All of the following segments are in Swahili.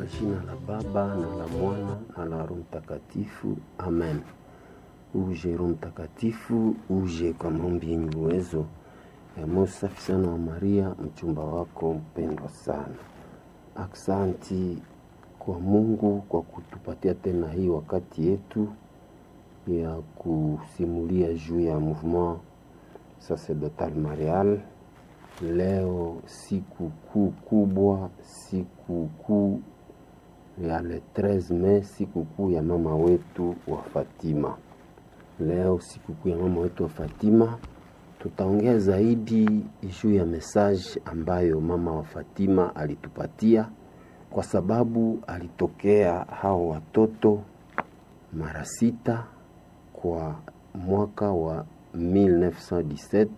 jina la Baba na la Mwana na la Roho Mtakatifu, amen. Uje Roho Mtakatifu, uje kwa maombi yenye uwezo ya moyo safi sana wa Maria, mchumba wako mpendwa sana. Aksanti kwa Mungu kwa kutupatia tena hii wakati yetu ya kusimulia juu ya mouvement sacerdotal marial. Leo siku kuu kubwa, siku kuu ya le 13 Mei, siku kuu ya mama wetu wa Fatima. Leo siku kuu ya mama wetu wa Fatima, tutaongea zaidi juu ya message ambayo mama wa Fatima alitupatia, kwa sababu alitokea hao watoto mara sita kwa mwaka wa 1917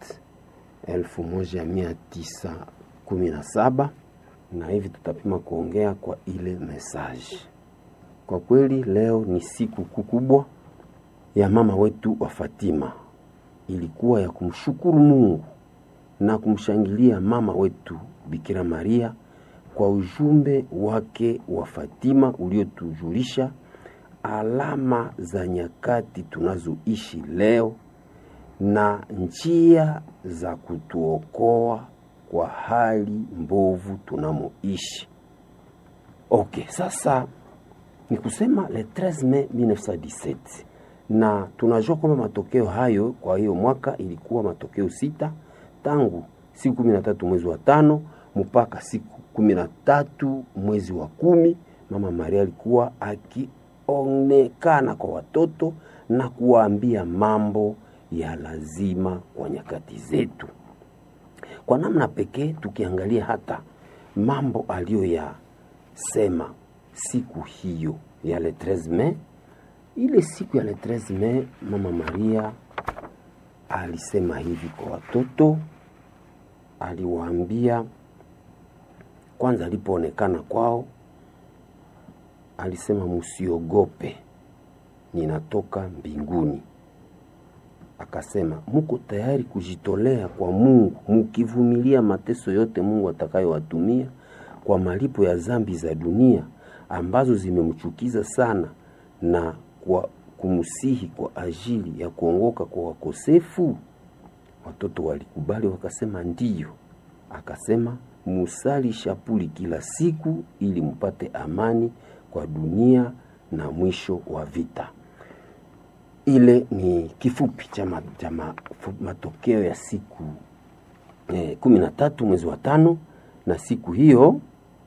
1917 na hivi tutapima kuongea kwa ile message. Kwa kweli leo ni siku kubwa ya mama wetu wa Fatima, ilikuwa ya kumshukuru Mungu na kumshangilia mama wetu Bikira Maria kwa ujumbe wake wa Fatima uliotujulisha alama za nyakati tunazoishi leo na njia za kutuokoa kwa hali mbovu tunamoishi. Okay, sasa ni kusema le 13 Mei 1917 na tunajua kwamba matokeo hayo kwa hiyo mwaka ilikuwa matokeo sita tangu siku kumi na tatu mwezi wa tano mpaka siku kumi na tatu mwezi wa kumi mama Maria alikuwa akionekana kwa watoto na kuwaambia mambo ya lazima kwa nyakati zetu. Kwa namna pekee, tukiangalia hata mambo aliyoyasema siku hiyo ya le 13 Mei, ile siku ya le 13 Mei, mama Maria alisema hivi kwa watoto, aliwaambia kwanza, alipoonekana kwao, alisema musiogope, ninatoka mbinguni akasema muko tayari kujitolea kwa Mungu mukivumilia mateso yote Mungu atakayowatumia kwa malipo ya zambi za dunia ambazo zimemchukiza sana na kwa kumsihi kwa ajili ya kuongoka kwa wakosefu. Watoto walikubali wakasema ndiyo. Akasema musali shapuli kila siku ili mpate amani kwa dunia na mwisho wa vita. Ile ni kifupi cha matokeo ya siku eh, kumi na tatu mwezi wa tano. Na siku hiyo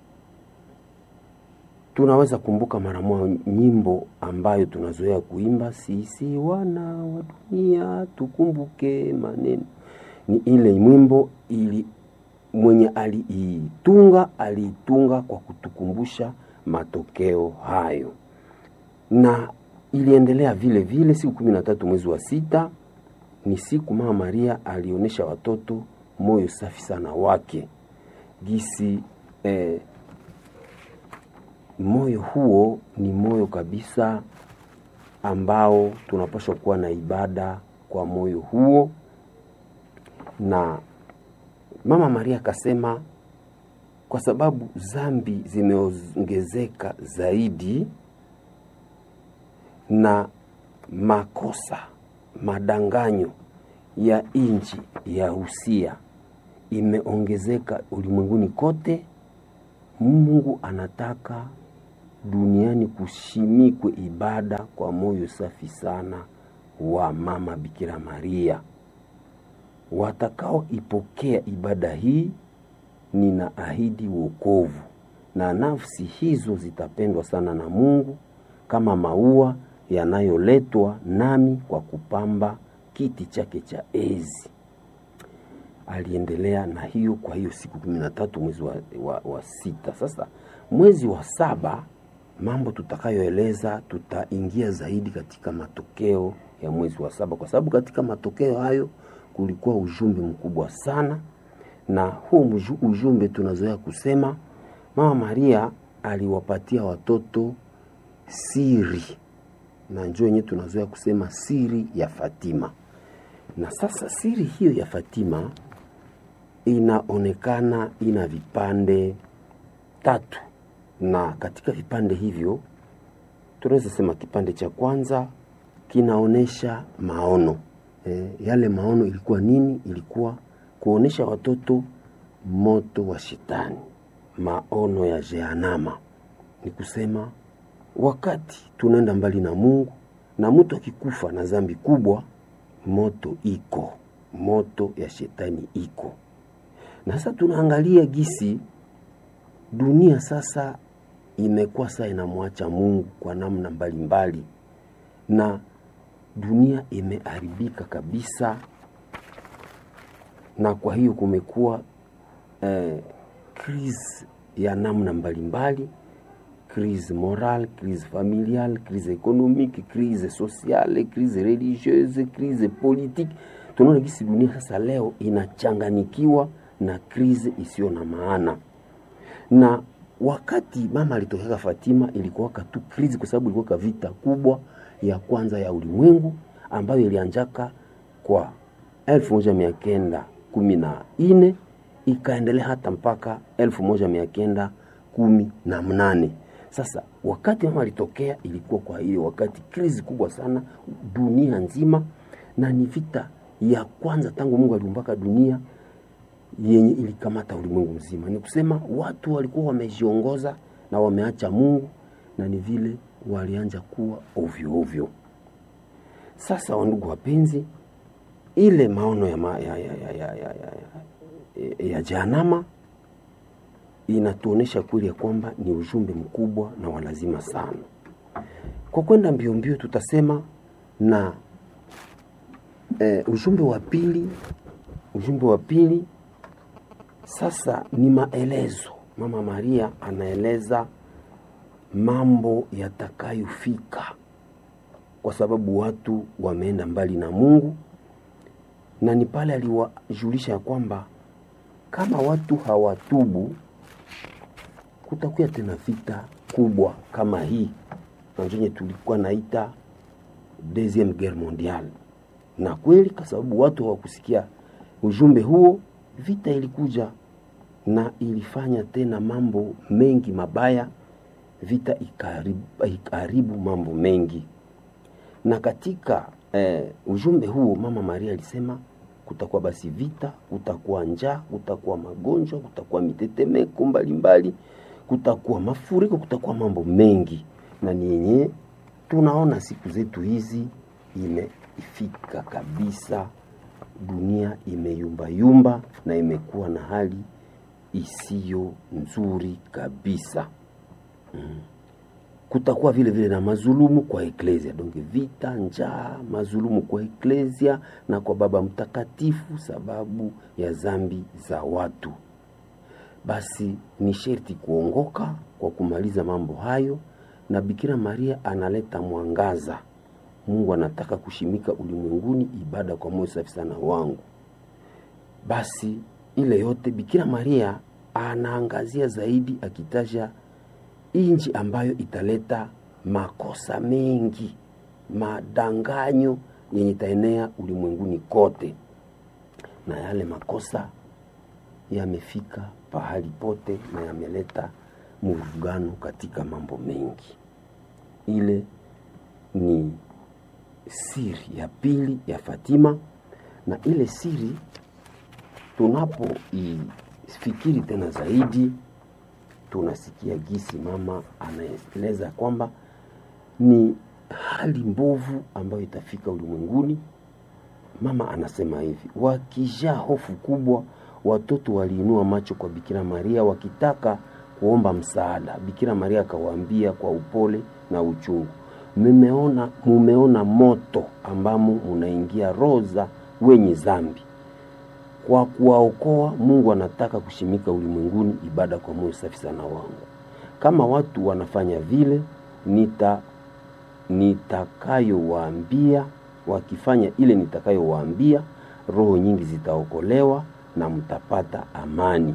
tunaweza kumbuka mara moja nyimbo ambayo tunazoea kuimba, sisi wana wa dunia tukumbuke maneno. Ni ile mwimbo ili mwenye aliitunga aliitunga kwa kutukumbusha matokeo hayo na iliendelea vile vile. Siku kumi na tatu mwezi wa sita ni siku mama Maria alionyesha watoto moyo safi sana wake gisi eh, moyo huo ni moyo kabisa ambao tunapaswa kuwa na ibada kwa moyo huo, na mama Maria akasema kwa sababu zambi zimeongezeka zaidi na makosa madanganyo ya inji ya Usia imeongezeka ulimwenguni kote. Mungu anataka duniani kushimikwe ibada kwa moyo safi sana wa mama Bikira Maria. Watakaoipokea ibada hii, nina ahidi wokovu, na nafsi hizo zitapendwa sana na Mungu kama maua yanayoletwa nami kwa kupamba kiti chake cha enzi. Aliendelea na hiyo. Kwa hiyo siku kumi na tatu mwezi wa, wa, wa sita. Sasa mwezi wa saba, mambo tutakayoeleza tutaingia zaidi katika matokeo ya mwezi wa saba, kwa sababu katika matokeo hayo kulikuwa ujumbe mkubwa sana, na huu ujumbe tunazoea kusema mama Maria aliwapatia watoto siri na njoo yenyewe tunazoea kusema siri ya Fatima. Na sasa siri hiyo ya Fatima inaonekana ina vipande tatu na katika vipande hivyo tunaweza sema kipande cha kwanza kinaonesha maono e, yale maono ilikuwa nini? Ilikuwa kuonesha watoto moto wa shetani, maono ya Jehanama. Ni kusema wakati tunaenda mbali na Mungu na mtu akikufa na dhambi kubwa, moto iko, moto ya shetani iko. Na sasa tunaangalia gisi dunia sasa imekuwa saa inamwacha Mungu kwa namna mbalimbali mbali. Na dunia imeharibika kabisa, na kwa hiyo kumekuwa eh, crise ya namna mbalimbali, crise morale, crise familiale, crise économique, crise sociale, crise religieuse, crise politique. Tunaona gisi dunia sasa leo inachanganikiwa na crise isiyo na maana na wakati mama alitokeka Fatima ilikuwa tu krizi, kwa sababu ilikuwa vita kubwa ya kwanza ya ulimwengu ambayo ilianjaka kwa elfu moja mia kenda kumi na nne ikaendelea hata mpaka elfu moja mia kenda kumi na mnane. Sasa wakati mama alitokea ilikuwa kwa hiyo wakati krizi kubwa sana dunia nzima, na ni vita ya kwanza tangu Mungu aliumbaka dunia yenye ilikamata ulimwengu mzima. Ni kusema watu walikuwa wamejiongoza na wameacha Mungu, na ni vile walianja kuwa ovyo ovyo. Sasa wandugu wapenzi, ile maono ya, ma, ya, ya, ya, ya, ya, ya, ya Jehanama inatuonesha kweli ya kwamba ni ujumbe mkubwa na walazima sana. Kwa kwenda mbio mbio, tutasema na eh, ujumbe wa pili, ujumbe wa pili sasa ni maelezo. Mama Maria anaeleza mambo yatakayofika, kwa sababu watu wameenda mbali na Mungu, na ni pale aliwajulisha ya kwamba kama watu hawatubu kutakuwa tena vita kubwa kama hii nanjenye tulikuwa naita deuxième guerre mondiale. Na kweli kwa sababu watu hawakusikia ujumbe huo, vita ilikuja na ilifanya tena mambo mengi mabaya, vita ikaharibu mambo mengi. Na katika eh, ujumbe huo mama Maria alisema kutakuwa basi vita, kutakuwa njaa, kutakuwa magonjwa, kutakuwa mitetemeko mbalimbali, kutakuwa mafuriko, kutakuwa mambo mengi, na ni yenye tunaona siku zetu hizi imefika kabisa. Dunia imeyumbayumba na imekuwa na hali isiyo nzuri kabisa mm. Kutakuwa vile vile na mazulumu kwa eklesia, donc vita, njaa, mazulumu kwa eklesia na kwa Baba Mtakatifu sababu ya zambi za watu. Basi ni sherti kuongoka kwa kumaliza mambo hayo, na Bikira Maria analeta mwangaza. Mungu anataka kushimika ulimwenguni ibada kwa moyo safi sana wangu. Basi ile yote Bikira Maria anaangazia zaidi akitaja inji ambayo italeta makosa mengi, madanganyo yenye itaenea ulimwenguni kote, na yale makosa yamefika pahali pote na yameleta mvurugano katika mambo mengi. Ile ni siri ya pili ya Fatima, na ile siri tunapoifikiri tena zaidi tunasikia gisi mama anaeleza kwamba ni hali mbovu ambayo itafika ulimwenguni. Mama anasema hivi, wakijaa hofu kubwa, watoto waliinua macho kwa Bikira Maria wakitaka kuomba msaada. Bikira Maria akawaambia kwa upole na uchungu, mumeona, mumeona moto ambamo munaingia roza wenye zambi kwa kuwaokoa Mungu anataka kushimika ulimwenguni ibada kwa moyo safi sana wangu. Kama watu wanafanya vile, nita nitakayowaambia, wakifanya ile nitakayowaambia, roho nyingi zitaokolewa na mtapata amani.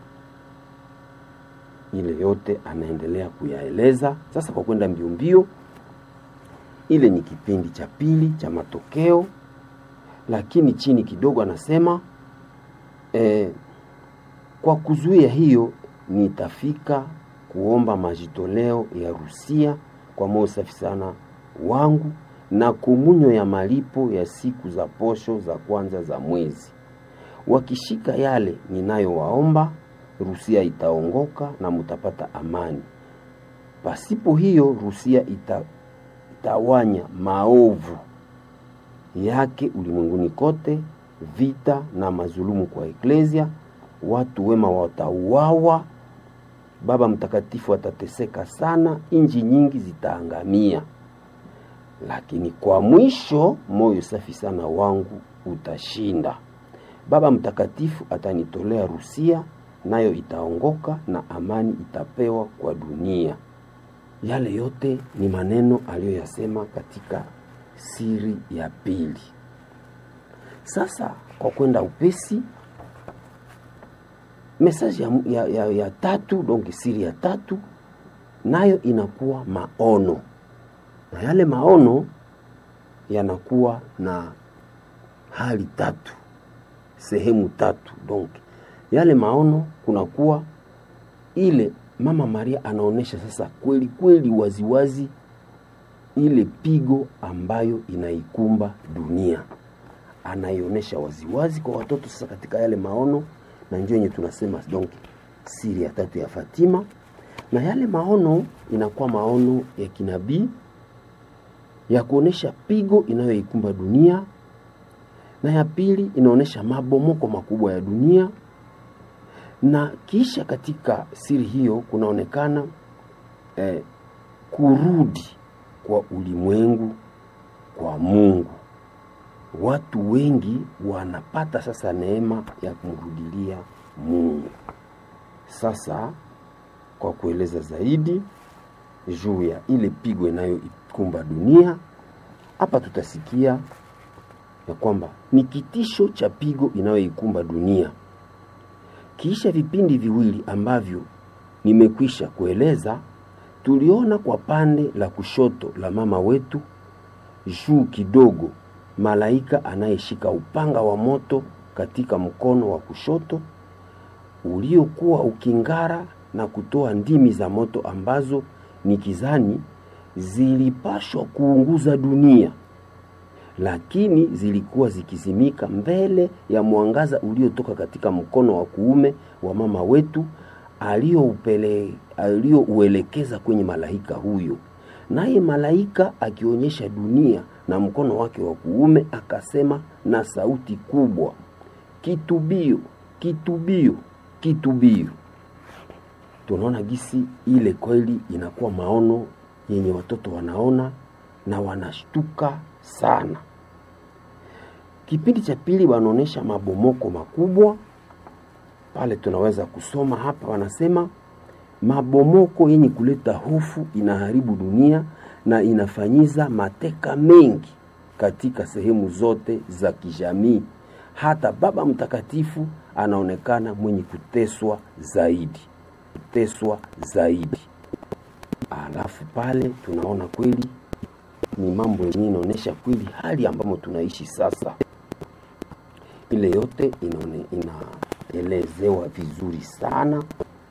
Ile yote anaendelea kuyaeleza. Sasa kwa kwenda mbio mbio, ile ni kipindi cha pili cha matokeo, lakini chini kidogo anasema Eh, kwa kuzuia hiyo nitafika kuomba majitoleo ya Rusia kwa moyo safi sana wangu na komunyo ya malipo ya siku za posho za kwanza za mwezi. Wakishika yale ninayowaomba, Rusia itaongoka na mutapata amani. Pasipo hiyo, Rusia ita, itawanya maovu yake ulimwenguni kote, vita na mazulumu kwa eklesia, watu wema watauawa, Baba Mtakatifu atateseka sana, inji nyingi zitaangamia. Lakini kwa mwisho, moyo safi sana wangu utashinda. Baba Mtakatifu atanitolea Rusia, nayo itaongoka na amani itapewa kwa dunia. Yale yote ni maneno aliyoyasema katika siri ya pili. Sasa kwa kwenda upesi, mesaji ya, ya, ya, ya tatu donc siri ya tatu nayo inakuwa maono, na yale maono yanakuwa na hali tatu, sehemu tatu. Donc yale maono kunakuwa ile Mama Maria anaonesha sasa kweli kweli waziwazi ile pigo ambayo inaikumba dunia, anaionyesha waziwazi kwa watoto sasa katika yale maono, na ndio yenye tunasema donc siri ya tatu ya Fatima. Na yale maono inakuwa maono ya kinabii ya kuonesha pigo inayoikumba dunia, na ya pili inaonesha mabomoko makubwa ya dunia na kisha katika siri hiyo kunaonekana eh, kurudi kwa ulimwengu kwa Mungu. Watu wengi wanapata sasa neema ya kumrudilia Mungu. Sasa kwa kueleza zaidi juu ya ile pigo inayoikumba dunia, hapa tutasikia ya kwamba ni kitisho cha pigo inayoikumba dunia kisha vipindi viwili ambavyo nimekwisha kueleza, tuliona kwa pande la kushoto la mama wetu juu kidogo malaika anayeshika upanga wa moto katika mkono wa kushoto uliokuwa ukingara na kutoa ndimi za moto ambazo ni kizani zilipashwa kuunguza dunia lakini zilikuwa zikizimika mbele ya mwangaza uliotoka katika mkono wa kuume wa mama wetu aliyouelekeza kwenye malaika huyo. Naye malaika akionyesha dunia na mkono wake wa kuume akasema na sauti kubwa, kitubio, kitubio, kitubio. Tunaona gisi ile kweli inakuwa maono yenye watoto wanaona na wanashtuka sana. Kipindi cha pili wanaonyesha mabomoko makubwa pale, tunaweza kusoma hapa, wanasema mabomoko yenye kuleta hofu, inaharibu dunia na inafanyiza mateka mengi katika sehemu zote za kijamii. Hata Baba Mtakatifu anaonekana mwenye kuteswa zaidi, kuteswa zaidi. Alafu pale tunaona kweli ni mambo yenyewe inaonyesha kweli hali ambamo tunaishi sasa. Ile yote inaone, inaelezewa vizuri sana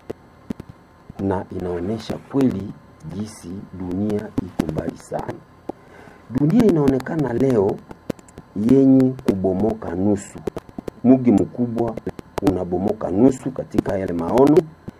na inaonyesha kweli jinsi dunia iko mbali sana. Dunia inaonekana leo yenye kubomoka nusu, mugi mkubwa unabomoka nusu katika yale maono.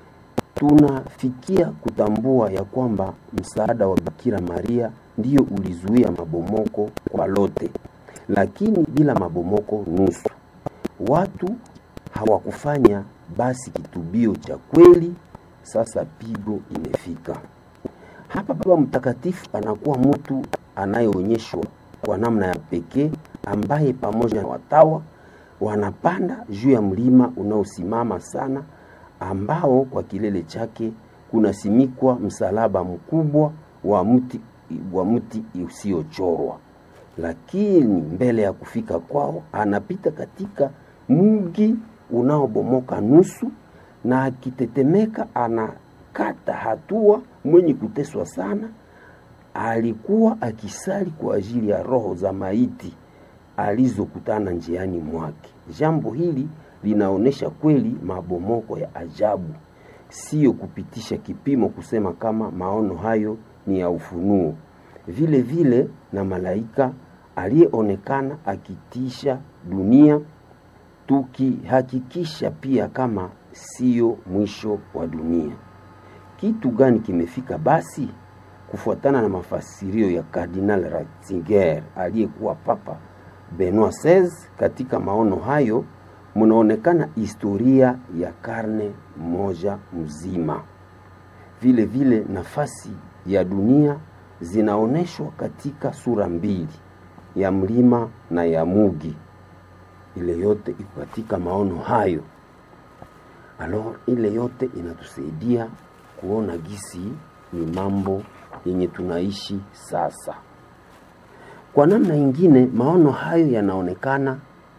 Tunafikia kutambua ya kwamba msaada wa Bikira Maria ndiyo ulizuia mabomoko kwa lote, lakini bila mabomoko nusu. Watu hawakufanya basi kitubio cha kweli. Sasa pigo imefika hapa. Baba Mtakatifu anakuwa mtu anayeonyeshwa kwa namna ya pekee, ambaye pamoja na watawa wanapanda juu ya mlima unaosimama sana, ambao kwa kilele chake kunasimikwa msalaba mkubwa wa mti wa mti usiochorwa. Lakini mbele ya kufika kwao, anapita katika mji unaobomoka nusu, na akitetemeka anakata hatua. Mwenye kuteswa sana alikuwa akisali kwa ajili ya roho za maiti alizokutana njiani mwake. Jambo hili linaonyesha kweli mabomoko ya ajabu sio kupitisha kipimo kusema kama maono hayo ni ya ufunuo. Vile vile na malaika aliyeonekana akitisha dunia, tukihakikisha pia kama sio mwisho wa dunia. Kitu gani kimefika basi? Kufuatana na mafasirio ya Kardinal Ratzinger aliyekuwa Papa Benoit XVI, katika maono hayo mnaonekana historia ya karne moja mzima. Vile vile nafasi ya dunia zinaonyeshwa katika sura mbili, ya mlima na ya mugi. Ile yote iko katika maono hayo. Alors, ile yote inatusaidia kuona gisi ni mambo yenye tunaishi sasa. Kwa namna ingine, maono hayo yanaonekana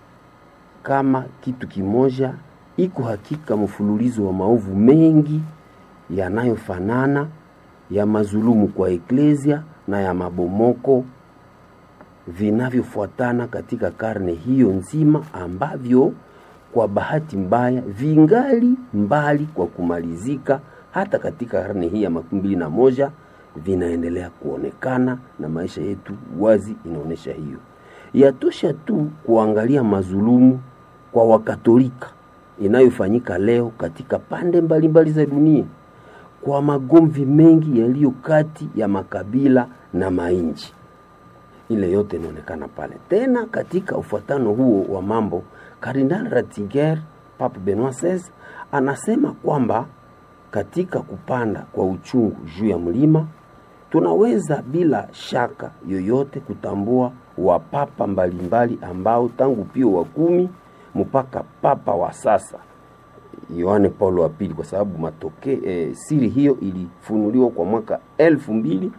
kama kitu kimoja, iko hakika mfululizo wa maovu mengi yanayofanana ya mazulumu kwa eklesia na ya mabomoko vinavyofuatana katika karne hiyo nzima, ambavyo kwa bahati mbaya vingali mbali kwa kumalizika. Hata katika karne hii ya makumi mbili na moja vinaendelea kuonekana na maisha yetu wazi inaonyesha hiyo. Yatosha tu kuangalia mazulumu kwa Wakatolika inayofanyika leo katika pande mbalimbali mbali za dunia, kwa magomvi mengi yaliyo kati ya makabila na mainchi. Ile yote inaonekana pale. Tena katika ufuatano huo wa mambo, Kardinal Ratzinger, Papa Benoit XVI anasema kwamba katika kupanda kwa uchungu juu ya mlima tunaweza bila shaka yoyote kutambua wapapa mbalimbali ambao tangu Pio wa kumi mpaka papa wa sasa Yohane Paulo wa pili, kwa sababu matoke e, siri hiyo ilifunuliwa kwa mwaka elfu mbili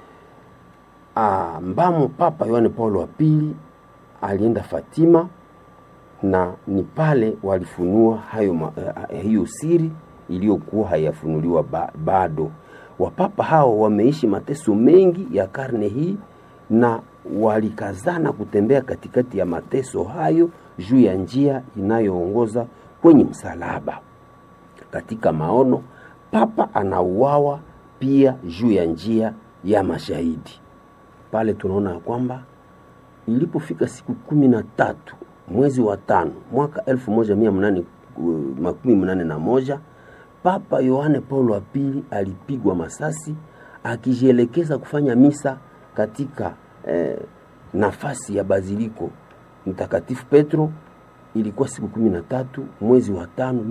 ambamo Papa Yohane Paulo wa pili alienda Fatima na ni pale walifunua hayo ma, uh, hiyo siri iliyokuwa hayafunuliwa ba, bado. Wapapa hao wameishi mateso mengi ya karne hii na walikazana kutembea katikati ya mateso hayo juu ya njia inayoongoza kwenye msalaba. Katika maono, papa anauawa pia juu ya njia ya mashahidi. Pale tunaona ya kwamba ilipofika siku kumi na tatu mwezi wa tano mwaka elfu moja mia mnane makumi mnane na moja Papa Yohane Paulo wa pili alipigwa masasi akijielekeza kufanya misa katika eh, nafasi ya baziliko Mtakatifu Petro. Ilikuwa siku kumi na tatu mwezi wa tano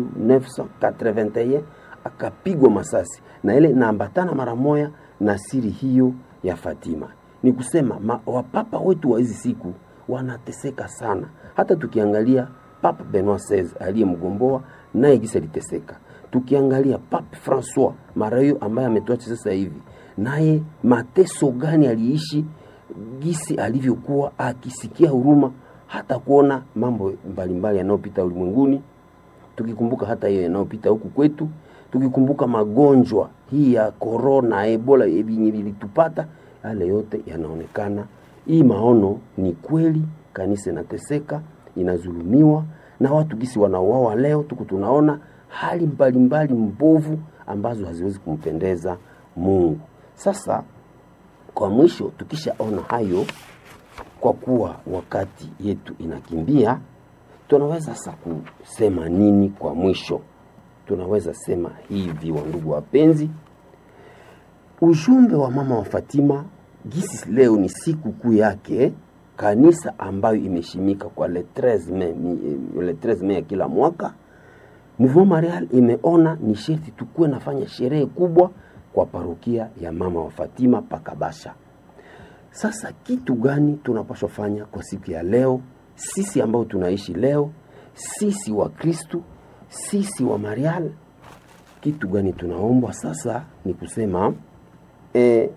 1981 akapigwa masasi, na ile naambatana mara moya na siri hiyo ya Fatima. Ni kusema ma, wapapa wetu wa hizi siku wanateseka sana. Hata tukiangalia Papa Benoit XVI aliyemgomboa naye gisi aliteseka. Tukiangalia Papa Francois mara hiyo ambaye ametuacha sasa hivi, naye mateso gani aliishi, gisi alivyokuwa akisikia huruma hata kuona mambo mbalimbali yanayopita ulimwenguni, tukikumbuka hata hiyo yanayopita huku kwetu, tukikumbuka magonjwa hii ya corona, ebola yenye ilitupata, yale yote yanaonekana. Hii maono ni kweli, kanisa inateseka, inazulumiwa na watu gisi wanauawa leo, tuku tunaona hali mbalimbali mbovu ambazo haziwezi kumpendeza Mungu. Sasa kwa mwisho, tukishaona hayo, kwa kuwa wakati yetu inakimbia, tunaweza sasa kusema nini kwa mwisho? Tunaweza sema hivi, wandugu wapenzi, ujumbe wa mama wa Fatima gisi leo ni siku kuu yake kanisa ambayo imeshimika kwa le 13 Mei, le 13 Mei ya kila mwaka. Mouvement Marial imeona ni sherti tukuwe nafanya sherehe kubwa kwa parokia ya mama wa Fatima Pakabasha. Sasa kitu gani tunapaswa fanya kwa siku ya leo, sisi ambao tunaishi leo, sisi wa Kristu, sisi wa Marial? Kitu gani tunaombwa sasa? Ni kusema eh,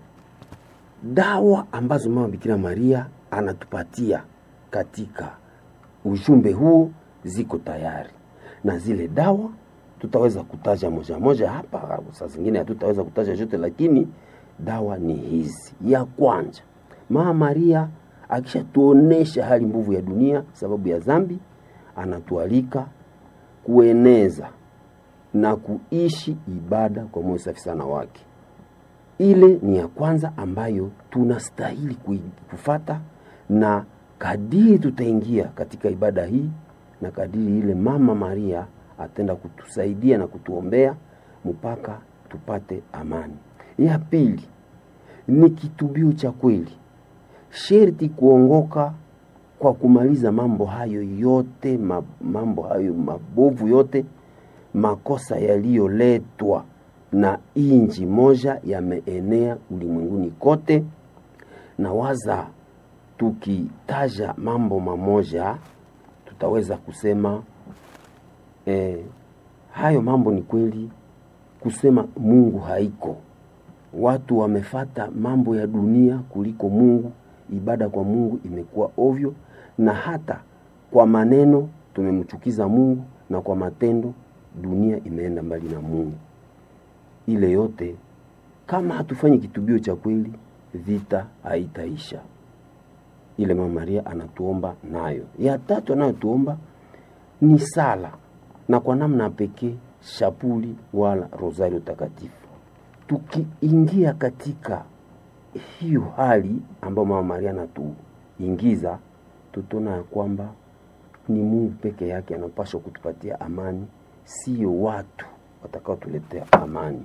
dawa ambazo mama Bikira Maria anatupatia katika ujumbe huu ziko tayari, na zile dawa tutaweza kutaja moja moja hapa, saa zingine hatutaweza kutaja zote, lakini dawa ni hizi. Ya kwanza, mama Maria akishatuonesha hali mbovu ya dunia sababu ya dhambi, anatualika kueneza na kuishi ibada kwa moyo safi sana wake. Ile ni ya kwanza ambayo tunastahili kufata, na kadiri tutaingia katika ibada hii na kadiri ile Mama Maria atenda kutusaidia na kutuombea mpaka tupate amani. Ya pili ni kitubio cha kweli, sherti kuongoka kwa kumaliza mambo hayo yote, mambo hayo mabovu yote, makosa yaliyoletwa na inji moja yameenea ulimwenguni kote, na waza tukitaja mambo mamoja tutaweza kusema eh, hayo mambo ni kweli. Kusema Mungu haiko, watu wamefata mambo ya dunia kuliko Mungu. Ibada kwa Mungu imekuwa ovyo, na hata kwa maneno tumemchukiza Mungu, na kwa matendo dunia imeenda mbali na Mungu. Ile yote kama hatufanyi kitubio cha kweli, vita haitaisha. Ile Mama Maria anatuomba nayo. Ya tatu anayotuomba ni sala, na kwa namna pekee shapuli wala rosario takatifu. Tukiingia katika hiyo hali ambayo Mama Maria anatuingiza, tutaona ya kwamba ni Mungu peke yake anapaswa kutupatia amani, sio watu watakaotuletea amani.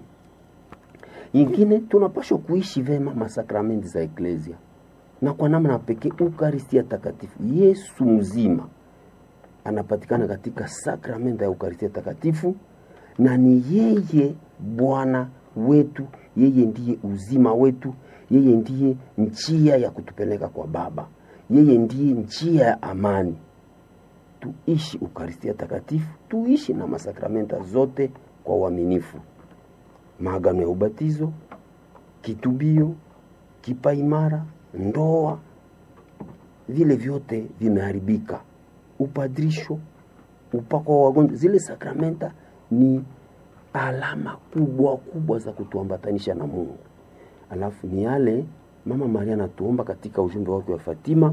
Ingine tunapaswa kuishi vema masakramenti za eklesia na kwa namna pekee Ukaristia takatifu. Yesu mzima anapatikana katika sakramenti ya Ukaristia takatifu, na ni yeye Bwana wetu, yeye ndiye uzima wetu, yeye ndiye njia ya kutupeleka kwa Baba, yeye ndiye njia ya amani. Tuishi Ukaristia takatifu, tuishi na masakramenta zote kwa uaminifu, maagano ya ubatizo, kitubio, kipaimara ndoa vile vyote vimeharibika. Upadrisho, upako wa wagonjwa, zile sakramenta ni alama kubwa kubwa za kutuambatanisha na Mungu. Alafu ni yale Mama Maria anatuomba katika ujumbe wake wa Fatima,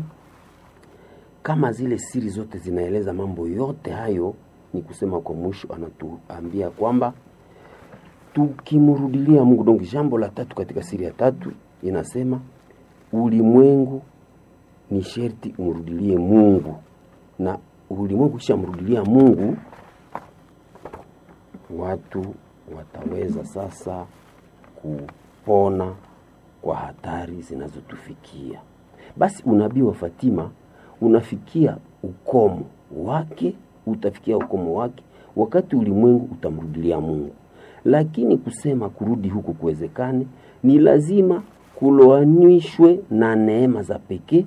kama zile siri zote zinaeleza mambo yote hayo, ni kusema kwa mwisho anatuambia kwamba tukimrudilia Mungu. Dongi, jambo la tatu katika siri ya tatu inasema ulimwengu ni sherti umrudilie Mungu, na ulimwengu kisha mrudilia Mungu, watu wataweza sasa kupona kwa hatari zinazotufikia. Basi unabii wa Fatima unafikia ukomo wake, utafikia ukomo wake wakati ulimwengu utamrudilia Mungu, lakini kusema kurudi huku kuwezekane, ni lazima kuloanishwe na neema za pekee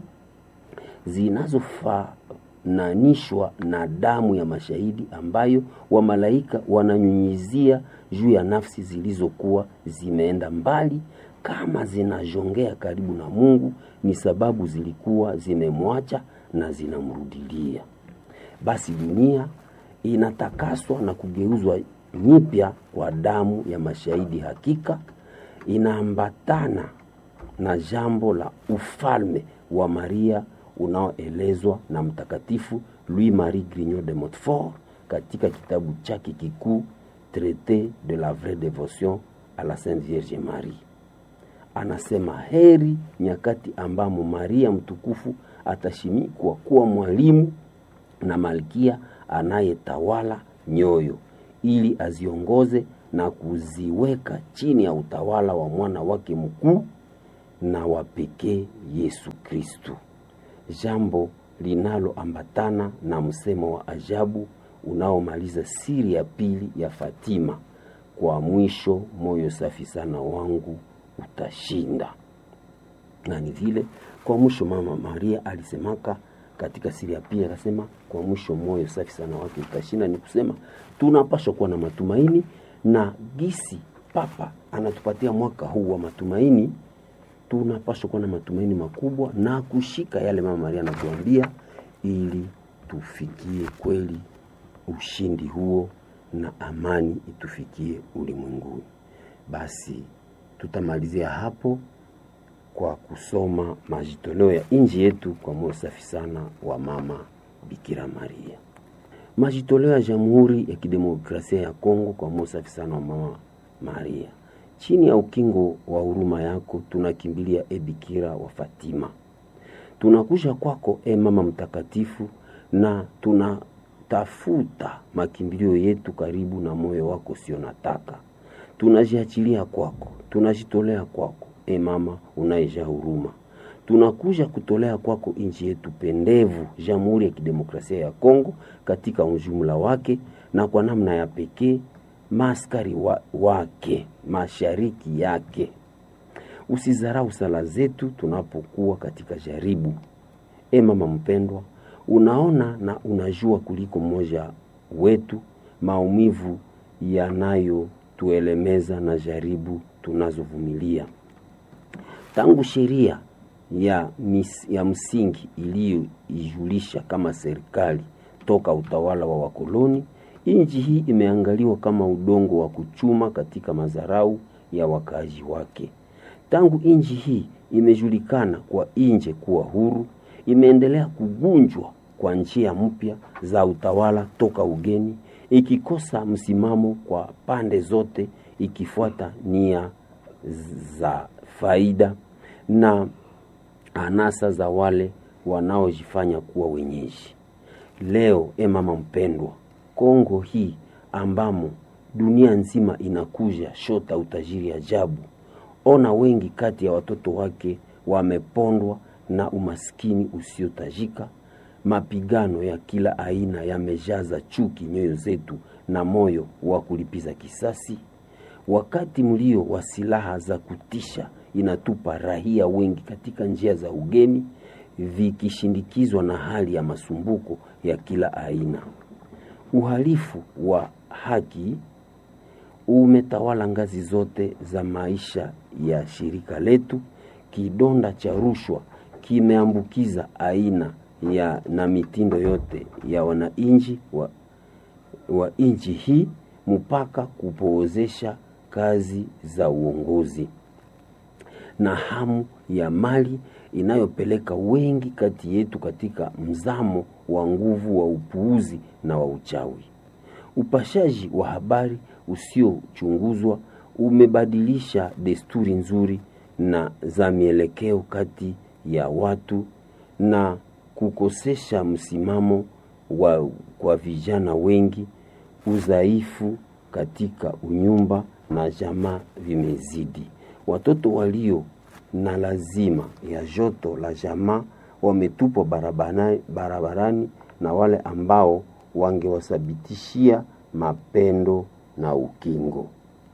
zinazofananishwa na damu ya mashahidi ambayo wamalaika wananyunyizia juu ya nafsi zilizokuwa zimeenda mbali, kama zinajongea karibu na Mungu, ni sababu zilikuwa zimemwacha na zinamrudilia. Basi dunia inatakaswa na kugeuzwa nyipya kwa damu ya mashahidi. Hakika inaambatana na jambo la ufalme wa Maria unaoelezwa na Mtakatifu Louis Marie Grignon de Montfort katika kitabu chake kikuu Traité de la vraie dévotion à la Sainte Vierge Marie. Anasema heri nyakati ambamo Maria mtukufu atashimikwa kuwa mwalimu na malkia anayetawala nyoyo, ili aziongoze na kuziweka chini ya utawala wa mwana wake mkuu na wa pekee Yesu Kristu, jambo linaloambatana na msemo wa ajabu unaomaliza siri ya pili ya Fatima: kwa mwisho moyo safi sana wangu utashinda. Na ni vile kwa mwisho mama Maria alisemaka katika siri ya pili, akasema kwa mwisho moyo safi sana wake utashinda. Ni kusema tunapaswa kuwa na matumaini, na gisi Papa anatupatia mwaka huu wa matumaini tunapaswa kuwa na matumaini makubwa na kushika yale mama Maria anatuambia, ili tufikie kweli ushindi huo na amani itufikie ulimwenguni. Basi tutamalizia hapo kwa kusoma majitoleo ya inji yetu kwa moyo safi sana wa mama Bikira Maria. Majitoleo ya Jamhuri ya Kidemokrasia ya Kongo kwa moyo safi sana wa Mama Maria. Chini ya ukingo wa huruma yako tunakimbilia e Bikira wa Fatima. Tunakuja kwako e Mama Mtakatifu, na tunatafuta makimbilio yetu karibu na moyo wako sio nataka. Tunajiachilia kwako, tunajitolea kwako e Mama unayejaa huruma. Tunakuja kutolea kwako nchi yetu pendevu, Jamhuri ya Kidemokrasia ya Kongo katika ujumla wake, na kwa namna ya pekee maaskari wa, wake mashariki yake. Usizarau sala zetu tunapokuwa katika jaribu. E mama mpendwa, unaona na unajua kuliko mmoja wetu maumivu yanayotuelemeza na jaribu tunazovumilia tangu sheria ya, mis, ya msingi iliyoijulisha kama serikali toka utawala wa wakoloni. Nchi hii imeangaliwa kama udongo wa kuchuma katika madharau ya wakaaji wake. Tangu nchi hii imejulikana kwa nje kuwa huru, imeendelea kugunjwa kwa njia mpya za utawala toka ugeni, ikikosa msimamo kwa pande zote, ikifuata nia za faida na anasa za wale wanaojifanya kuwa wenyeji. Leo e mama mpendwa, Kongo hii ambamo dunia nzima inakuja shota utajiri ajabu, ona wengi kati ya watoto wake wamepondwa na umaskini usiotajika. Mapigano ya kila aina yamejaza chuki nyoyo zetu na moyo wa kulipiza kisasi. Wakati mlio wa silaha za kutisha inatupa rahia wengi katika njia za ugeni, vikishindikizwa na hali ya masumbuko ya kila aina. Uhalifu wa haki umetawala ngazi zote za maisha ya shirika letu. Kidonda cha rushwa kimeambukiza aina ya na mitindo yote ya wananchi wa, wa nchi hii mpaka kupoozesha kazi za uongozi na hamu ya mali inayopeleka wengi kati yetu katika mzamo wa nguvu wa upuuzi na wa uchawi. Upashaji wa habari usiochunguzwa umebadilisha desturi nzuri na za mielekeo kati ya watu na kukosesha msimamo wa kwa vijana wengi. Udhaifu katika unyumba na jamaa vimezidi. Watoto walio na lazima ya joto la jamaa wametupwa barabarani, barabarani na wale ambao wangewasabitishia mapendo na ukingo.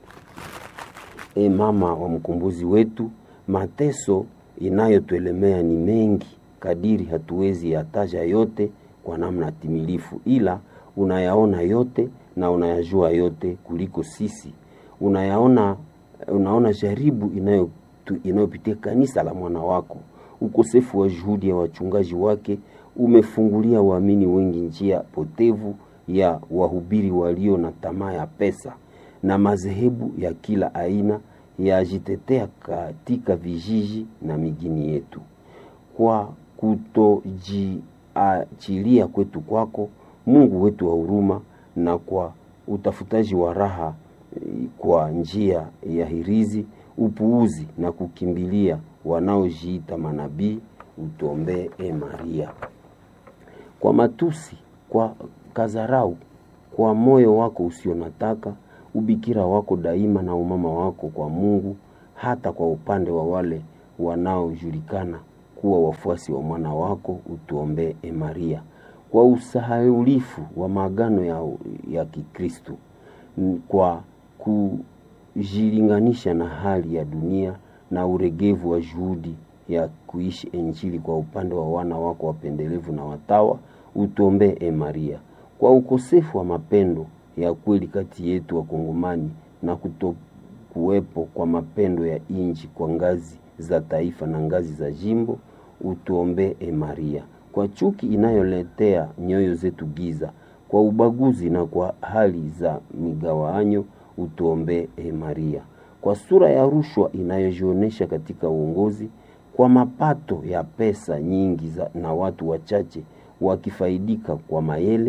E mama wa mkombozi wetu, mateso inayotuelemea ni mengi kadiri hatuwezi yataja yote kwa namna timilifu, ila unayaona yote na unayajua yote kuliko sisi. Unayaona, unaona jaribu inayo inayopitia kanisa la mwana wako. Ukosefu wa juhudi ya wachungaji wake umefungulia waamini wengi njia potevu ya wahubiri walio na tamaa ya pesa na madhehebu ya kila aina yajitetea katika vijiji na mijini yetu. Kwa kutojiachilia kwetu kwako, Mungu wetu wa huruma, na kwa utafutaji wa raha kwa njia ya hirizi upuuzi na kukimbilia wanaojiita manabii, utuombee e Maria. Kwa matusi, kwa kazarau, kwa moyo wako usio nataka, ubikira wako daima na umama wako kwa Mungu, hata kwa upande wa wale wanaojulikana kuwa wafuasi wa mwana wako, utuombee e Maria. Kwa usahaulifu wa maagano ya, ya Kikristo, kwa ku jilinganisha na hali ya dunia na uregevu wa juhudi ya kuishi Injili kwa upande wa wana wako wapendelevu na watawa, utuombee e Maria. Kwa ukosefu wa mapendo ya kweli kati yetu Wakongomani na kutokuwepo kwa mapendo ya inji kwa ngazi za taifa na ngazi za jimbo, utuombee e Maria. Kwa chuki inayoletea nyoyo zetu giza, kwa ubaguzi na kwa hali za migawanyo utuombee e Maria. Kwa sura ya rushwa inayojionyesha katika uongozi, kwa mapato ya pesa nyingi za, na watu wachache wakifaidika kwa mayele,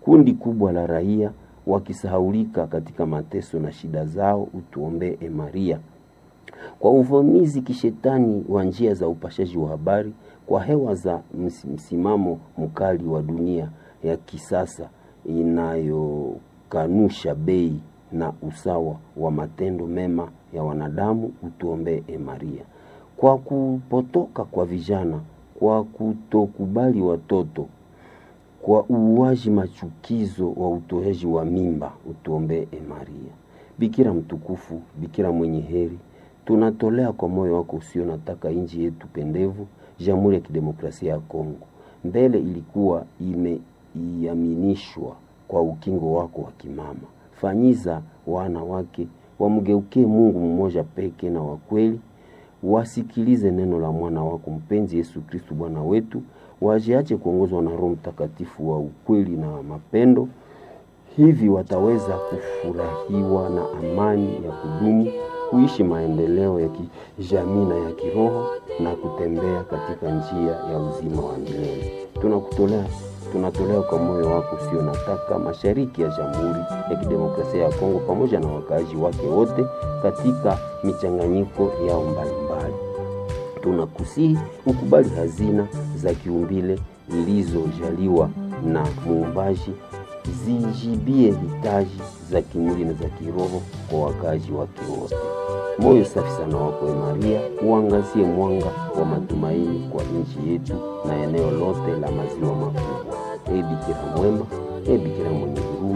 kundi kubwa la raia wakisahaulika katika mateso na shida zao, utuombee e Maria. Kwa uvamizi kishetani wa njia za upashaji wa habari, kwa hewa za msimamo mkali wa dunia ya kisasa inayokanusha bei na usawa wa matendo mema ya wanadamu, utuombee e Maria. Kwa kupotoka kwa vijana, kwa kutokubali watoto, kwa uuaji machukizo wa utoaji wa mimba, utuombee e Maria. Bikira mtukufu, Bikira mwenye heri, tunatolea kwa moyo wako usio nataka nchi yetu pendevu, Jamhuri ya Kidemokrasia ya Kongo. Mbele ilikuwa imeiaminishwa kwa ukingo wako wa kimama. Fanyiza wana wake wamgeukie Mungu mmoja peke na wa kweli, wasikilize neno la mwana wako mpenzi Yesu Kristu Bwana wetu, wajiache kuongozwa na Roho Mtakatifu wa ukweli na mapendo. Hivi wataweza kufurahiwa na amani ya kudumu, kuishi maendeleo ya kijamii na ya kiroho na kutembea katika njia ya uzima wa milele. Tunakutolea tunatolea kwa moyo wako usio nataka mashariki ya Jamhuri ya Kidemokrasia ya Kongo pamoja na wakaaji wake wote katika michanganyiko yao mbalimbali. Tunakusihi ukubali hazina za kiumbile zilizojaliwa na Muumbaji, zijibie hitaji za kimwili na za kiroho kwa wakaaji wake wote. Moyo safi sana wako e Maria, uangazie mwanga wa matumaini kwa nchi yetu na eneo lote la maziwa makubwa. E Bikira mwema, e Bikira mwenye huruma